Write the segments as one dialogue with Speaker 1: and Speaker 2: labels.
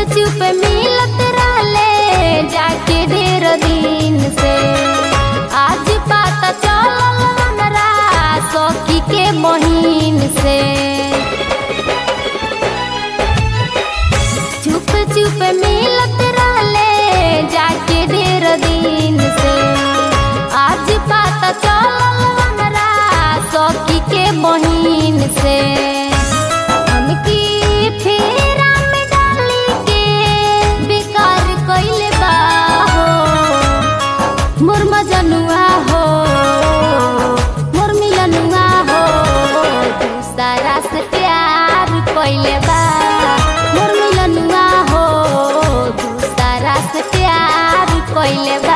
Speaker 1: चुप मिलत रहले जाके ढेर दिन से आज पता चलल हमरा सखी के बहिन से चुप चुप मिलत रहले जाके ढेर दिन से आज पता चलल हमरा सखी के बहिन से हमकी फेरा में डाली के बेकार कइले बा हो मोर मजनुआ हो मोर मिलनुआ हो दूसरा से प्यार कइले बा मोर मिलनुआ हो दूसरा से प्यार कइले बा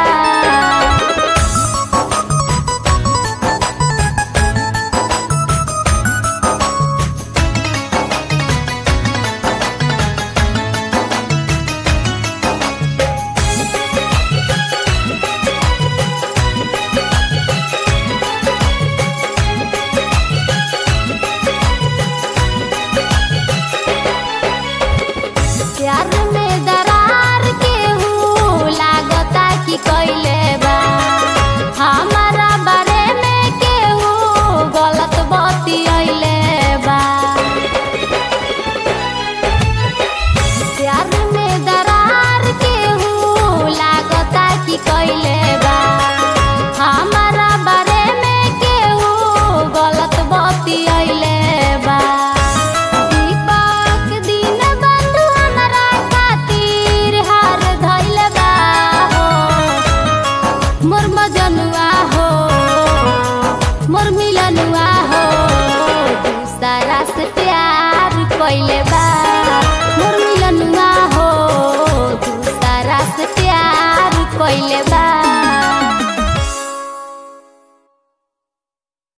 Speaker 1: प्यार में दरार के हूँ लागता कि कैले बा हमारा बारे में केहू गलत बतियैले बा प्यार में दरार के हूँ लागता कि कैले बा हमारा बारे में केहू गलत बतियैले बा दीपक दिन बंधु हमरा खातिर हार धइल बा हो मोर मजनुआ